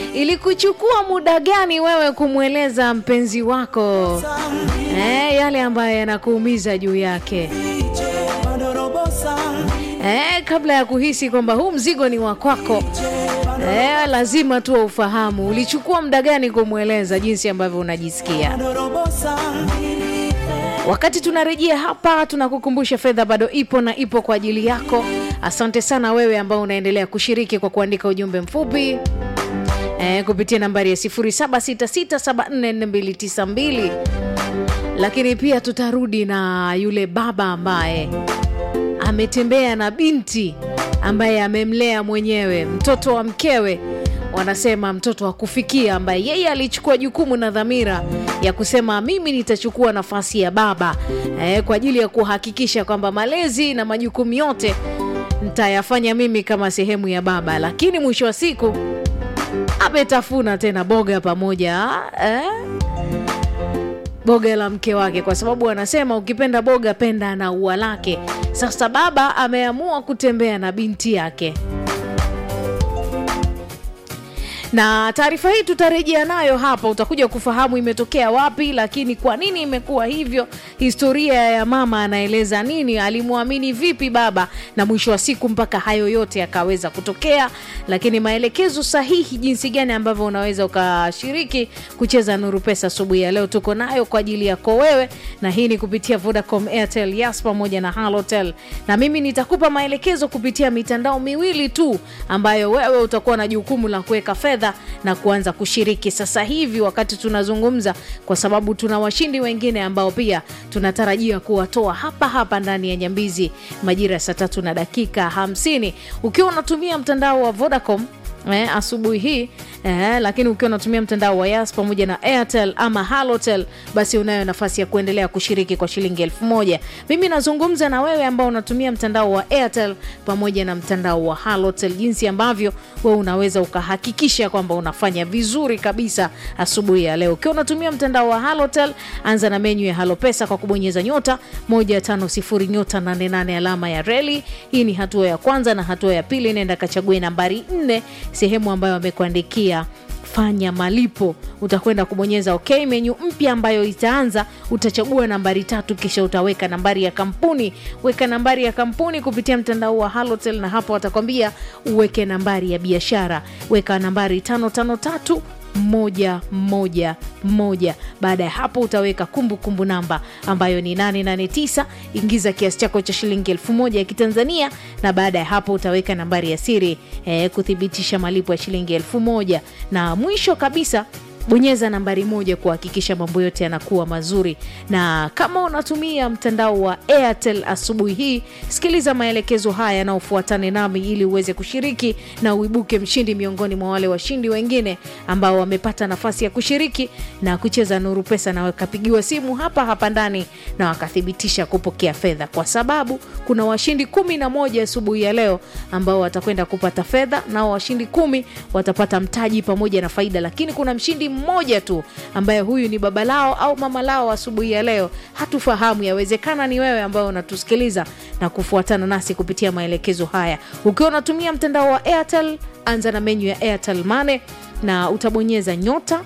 ilikuchukua muda gani wewe kumweleza mpenzi wako eh, yale ambayo yanakuumiza juu yake eh, kabla ya kuhisi kwamba huu mzigo ni wa kwako eh, lazima tu ufahamu ulichukua muda gani kumweleza jinsi ambavyo unajisikia wakati tunarejea hapa tunakukumbusha fedha bado ipo na ipo kwa ajili yako asante sana wewe ambao unaendelea kushiriki kwa kuandika ujumbe mfupi e, kupitia nambari ya 766744292 lakini pia tutarudi na yule baba ambaye ametembea na binti ambaye amemlea mwenyewe mtoto wa mkewe wanasema mtoto wa kufikia ambaye yeye alichukua jukumu na dhamira ya kusema mimi nitachukua nafasi ya baba eh, kwa ajili ya kuhakikisha kwamba malezi na majukumu yote nitayafanya mimi kama sehemu ya baba lakini mwisho wa siku ametafuna tena boga pamoja eh? boga la mke wake kwa sababu anasema ukipenda boga penda na ua lake sasa baba ameamua kutembea na binti yake na taarifa hii tutarejea nayo hapa utakuja kufahamu imetokea wapi lakini kwa nini imekuwa hivyo historia ya mama anaeleza nini alimwamini vipi baba na mwisho wa siku mpaka hayo yote yakaweza kutokea lakini maelekezo sahihi jinsi gani ambavyo unaweza ukashiriki kucheza nuru pesa asubuhi ya leo tuko nayo kwa ajili yako wewe na hii ni kupitia vodacom airtel yas pamoja na halotel na mimi nitakupa maelekezo kupitia mitandao miwili tu ambayo wewe utakuwa na jukumu la kuweka fedha fedha na kuanza kushiriki sasa hivi wakati tunazungumza kwa sababu tuna washindi wengine ambao pia tunatarajia kuwatoa hapa hapa ndani ya nyambizi majira ya saa tatu na dakika hamsini ukiwa unatumia mtandao wa vodacom eh, asubuhi hii eh, lakini ukiwa unatumia mtandao wa yas pamoja na airtel ama halotel basi unayo nafasi ya kuendelea kushiriki kwa shilingi elfu moja mimi nazungumza na wewe ambao unatumia mtandao wa airtel pamoja na mtandao wa halotel jinsi ambavyo we unaweza ukahakikisha kwamba unafanya vizuri kabisa asubuhi ya leo ukiwa unatumia mtandao wa halotel anza na menyu ya halopesa kwa kubonyeza nyota 150 nyota 88 alama ya reli hii ni hatua ya kwanza na hatua ya pili nenda kachague nambari 4 sehemu ambayo amekuandikia fanya malipo utakwenda kubonyeza ok menyu mpya ambayo itaanza utachagua nambari tatu kisha utaweka nambari ya kampuni weka nambari ya kampuni kupitia mtandao wa halotel na hapo watakwambia uweke nambari ya biashara weka nambari tano tano tatu moja moja moja baada ya hapo utaweka kumbukumbu kumbu namba ambayo ni 889 ingiza kiasi chako cha shilingi elfu moja ya kitanzania na baada ya hapo utaweka nambari ya siri eh, kuthibitisha malipo ya shilingi elfu moja na mwisho kabisa bonyeza nambari moja kuhakikisha mambo yote yanakuwa mazuri na kama unatumia mtandao wa airtel asubuhi hii sikiliza maelekezo haya yanayofuatane nami ili uweze kushiriki na uibuke mshindi miongoni mwa wale washindi wengine ambao wamepata nafasi ya kushiriki na kucheza nuru pesa na wakapigiwa simu hapa hapa ndani na wakathibitisha kupokea fedha kwa sababu kuna washindi kumi na moja asubuhi ya leo ambao watakwenda kupata fedha nao washindi kumi watapata mtaji pamoja na faida lakini kuna mshindi mmoja tu ambaye huyu ni baba lao au mama lao asubuhi ya leo hatufahamu yawezekana ni wewe ambaye unatusikiliza na kufuatana nasi kupitia maelekezo haya ukiwa unatumia mtandao wa airtel anza na menyu ya airtel mane na utabonyeza nyota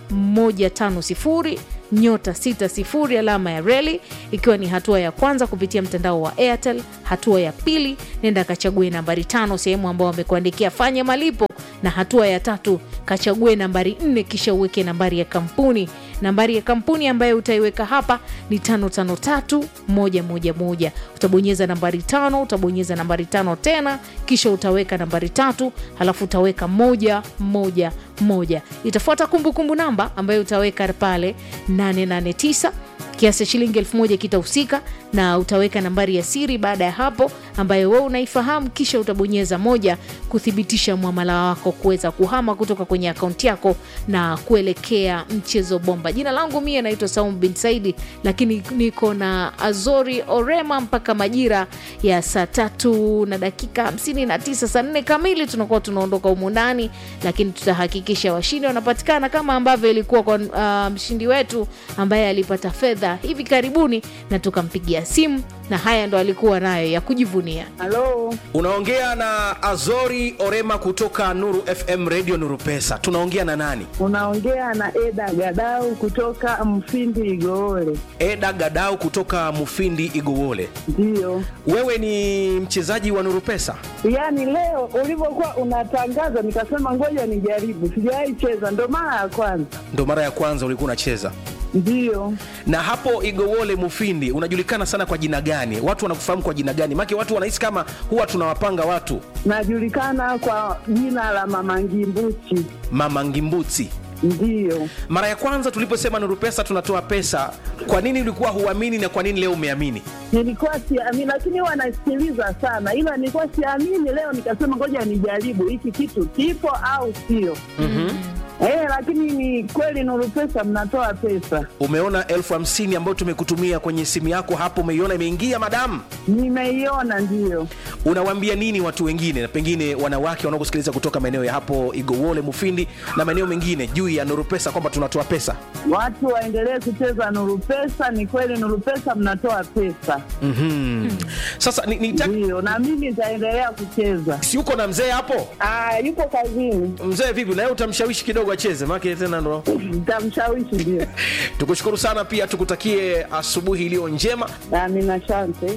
150 nyota 60 alama ya reli ikiwa ni hatua ya kwanza kupitia mtandao wa airtel hatua ya pili nenda kachague nambari tano sehemu ambao wamekuandikia fanya malipo na hatua ya tatu kachague nambari nne kisha uweke nambari ya kampuni nambari ya kampuni ambayo utaiweka hapa ni tano tano tatu moja moja moja utabonyeza nambari tano utabonyeza nambari tano tena kisha utaweka nambari tatu halafu utaweka moja moja moja itafuata kumbukumbu namba ambayo utaweka pale 889 kiasi cha shilingi elfu moja kitahusika na utaweka nambari ya siri baada ya hapo ambayo wewe unaifahamu kisha utabonyeza moja kuthibitisha mwamala wako kuweza kuhama kutoka kwenye akaunti yako na kuelekea mchezo bomba jina langu mie naitwa saum bin saidi lakini niko na azori orema mpaka majira ya saa tatu na dakika 59 saa nne kamili tunakuwa tunaondoka humu ndani lakini tutahakikisha washindi wanapatikana kama ambavyo ilikuwa kwa uh, mshindi wetu ambaye alipata fedha fedha hivi karibuni na tukampigia simu na haya ndo alikuwa nayo ya kujivunia Halo, unaongea na azori orema kutoka nuru fm radio nuru pesa tunaongea na nani unaongea na Eda Gadau kutoka Mfindi Igoole. eda gadau kutoka mufindi igowole Ndiyo, wewe ni mchezaji wa nuru pesa yaani leo ulivyokuwa unatangaza nikasema ngoja nijaribu, sijawahi cheza, ndo mara ya kwanza. ndo mara ya kwanza ulikuwa unacheza Ndiyo, na hapo igowole mufindi unajulikana sana kwa jina gani watu wanakufahamu kwa jina gani make watu wanahisi kama huwa tunawapanga watu najulikana kwa jina la Mama Ngimbuchi. mama ngimbuti Ndiyo, mara ya kwanza tuliposema nuru pesa tunatoa pesa kwa nini ulikuwa huamini na kwa nini leo umeamini nilikuwa siamini, lakini huwa nasikiliza sana, ila nilikuwa siamini. Leo nikasema ngoja nijaribu hiki kitu kipo au sio. Eh, lakini ni kweli Nuru Pesa mnatoa pesa. umeona elfu hamsini ambayo tumekutumia kwenye simu yako hapo umeiona imeingia madamu Nimeiona, ndiyo. unawaambia nini watu wengine na pengine wanawake wanaokusikiliza kutoka maeneo ya hapo igowole mufindi na maeneo mengine juu ya nuru pesa kwamba tunatoa pesa Watu waendelee kucheza Nuru Pesa. Ni kweli Nuru Pesa mnatoa pesa, mm-hmm. sasa ni, ni ndiyo, na mimi nitaendelea kucheza. si uko na mzee hapo Ah, yuko kazini, mzee vipi naye utamshawishi kidogo acheze make tena ndo nitamshawishi. Ndio, tukushukuru sana pia tukutakie asubuhi iliyo njema amina, asante.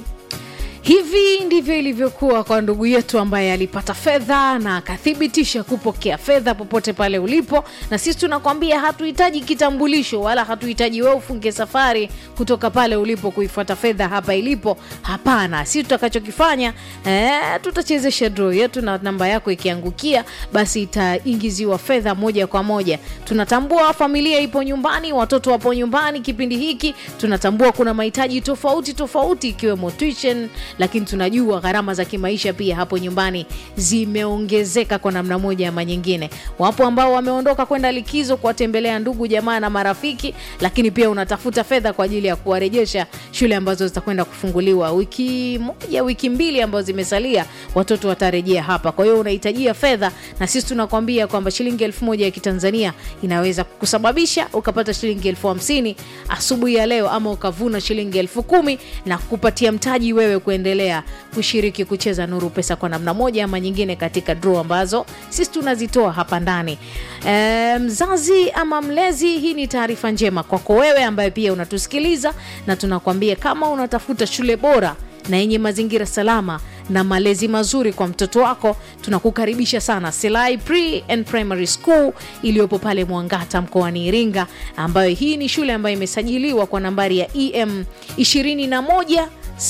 hivi ndivyo ilivyokuwa kwa ndugu yetu ambaye alipata fedha na akathibitisha kupokea fedha popote pale ulipo na sisi tunakwambia hatuhitaji kitambulisho wala hatuhitaji wewe ufunge safari kutoka pale ulipo kuifuata fedha hapa ilipo hapana sisi tutakachokifanya eh, tutachezesha draw yetu na namba yako ikiangukia basi itaingiziwa fedha moja kwa moja tunatambua familia ipo nyumbani watoto wapo nyumbani kipindi hiki tunatambua kuna mahitaji tofauti tofauti ikiwemo tuition lakini tunajua gharama za kimaisha pia hapo nyumbani zimeongezeka kwa namna moja ama nyingine wapo ambao wameondoka kwenda likizo kuwatembelea ndugu jamaa na marafiki lakini pia unatafuta fedha kwa ajili ya kuwarejesha shule ambazo zitakwenda kufunguliwa wiki moja wiki mbili ambazo zimesalia watoto watarejea hapa kwa hiyo unahitajia fedha na sisi tunakwambia kwamba shilingi elfu moja ya kitanzania inaweza kusababisha ukapata shilingi elfu hamsini asubuhi ya leo ama ukavuna shilingi elfu kumi na kupatia mtaji wewe kuendelea kushiriki kucheza nuru pesa kwa namna moja ama nyingine katika draw ambazo sisi tunazitoa hapa ndani e, mzazi ama mlezi hii ni taarifa njema kwako wewe ambaye pia unatusikiliza na tunakwambia kama unatafuta shule bora na yenye mazingira salama na malezi mazuri kwa mtoto wako tunakukaribisha sana selai pre and primary school iliyopo pale mwangata mkoani iringa ambayo hii ni shule ambayo imesajiliwa kwa nambari ya em 21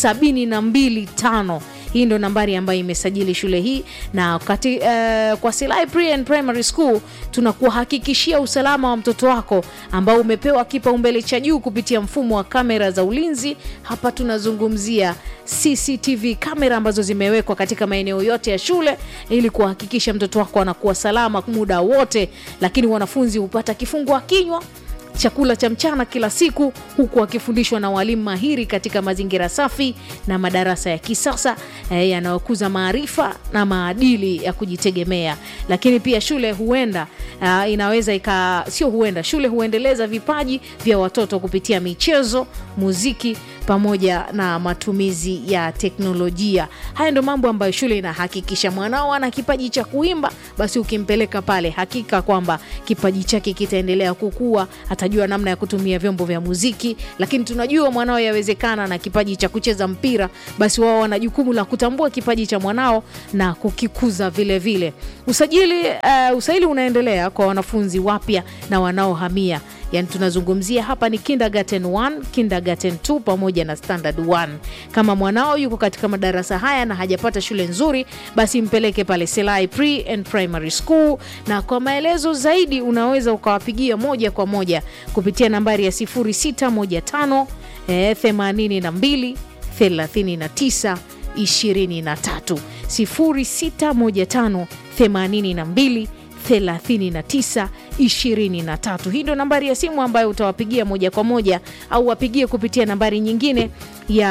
725 hii ndo nambari ambayo imesajili shule hii na kati, uh, kwa Silai Pre and Primary School tunakuhakikishia usalama wa mtoto wako ambao umepewa kipaumbele cha juu kupitia mfumo wa kamera za ulinzi. Hapa tunazungumzia CCTV kamera ambazo zimewekwa katika maeneo yote ya shule ili kuhakikisha mtoto wako anakuwa salama muda wote, lakini wanafunzi hupata kifungua kinywa chakula cha mchana kila siku huku akifundishwa na walimu mahiri katika mazingira safi na madarasa ya kisasa eh, yanayokuza maarifa na maadili ya kujitegemea lakini pia shule huenda uh, inaweza ika sio huenda shule huendeleza vipaji vya watoto kupitia michezo muziki pamoja na matumizi ya teknolojia haya ndo mambo ambayo shule inahakikisha mwanao ana kipaji cha kuimba basi ukimpeleka pale hakika kwamba kipaji chake kitaendelea kukua atajua namna ya kutumia vyombo vya muziki lakini tunajua mwanao yawezekana na kipaji cha kucheza mpira basi wao wana jukumu la kutambua kipaji cha mwanao na kukikuza vile vile usajili uh, usaili unaendelea kwa wanafunzi wapya na wanaohamia yani tunazungumzia hapa ni kindergarten 1 kindergarten 2 pamoja na standard 1 kama mwanao yuko katika madarasa haya na hajapata shule nzuri basi mpeleke pale selai pre and primary school na kwa maelezo zaidi unaweza ukawapigia moja kwa moja kupitia nambari ya 0615 eh, 82 39 23 0615 82 39 23 hii ndo nambari ya simu ambayo utawapigia moja kwa moja au wapigie kupitia nambari nyingine ya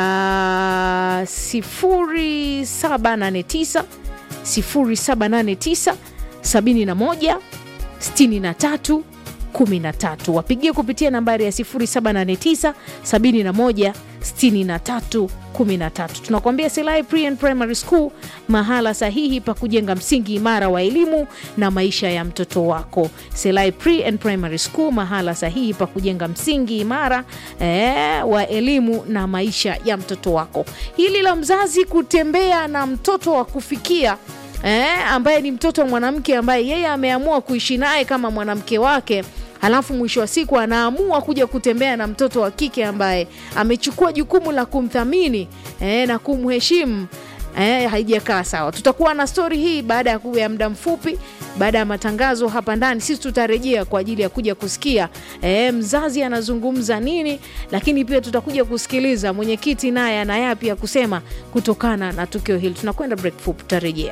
0789 0789 71 63 13 wapigie kupitia nambari ya 0789 71 63 13 tunakuambia Silai Pre and Primary School, mahala sahihi pa kujenga msingi imara wa elimu na maisha ya mtoto wako. Silai Pre and Primary School, mahala sahihi pa kujenga msingi imara eh, wa elimu na maisha ya mtoto wako. Hili la mzazi kutembea na mtoto wa kufikia eh, ambaye ni mtoto wa mwanamke ambaye yeye ameamua kuishi naye kama mwanamke wake halafu mwisho wa siku anaamua kuja kutembea na mtoto wa kike ambaye amechukua jukumu la kumthamini eh, na kumheshimu eh, haijakaa sawa. Tutakuwa na stori hii baada ya kuya muda mfupi, baada ya matangazo hapa ndani. Sisi tutarejea kwa ajili ya kuja kusikia eh, mzazi anazungumza nini, lakini pia tutakuja kusikiliza mwenyekiti naye ana yapi ya kusema kutokana na tukio hili. Tunakwenda break fupi, tutarejea.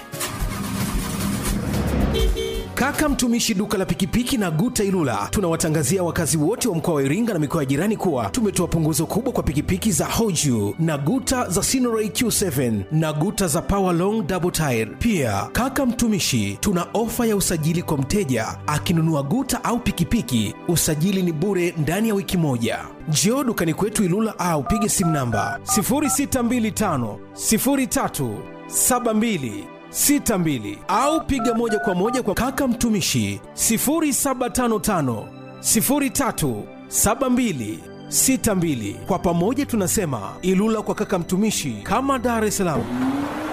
Kaka mtumishi duka la pikipiki na Guta Ilula tunawatangazia wakazi wote wa mkoa wa Iringa na mikoa ya jirani kuwa tumetoa punguzo kubwa kwa pikipiki za Hoju na Guta za Sinoray Q7 na Guta za Power Long Double Tire. Pia kaka mtumishi, tuna ofa ya usajili kwa mteja akinunua Guta au pikipiki, usajili ni bure ndani ya wiki moja. Njoo dukani kwetu Ilula au pige simu namba 0625 03 72 62 au piga moja kwa moja kwa kaka mtumishi 0755 03 72 62. Kwa pamoja tunasema Ilula kwa kaka mtumishi, kama Dar es Salaam.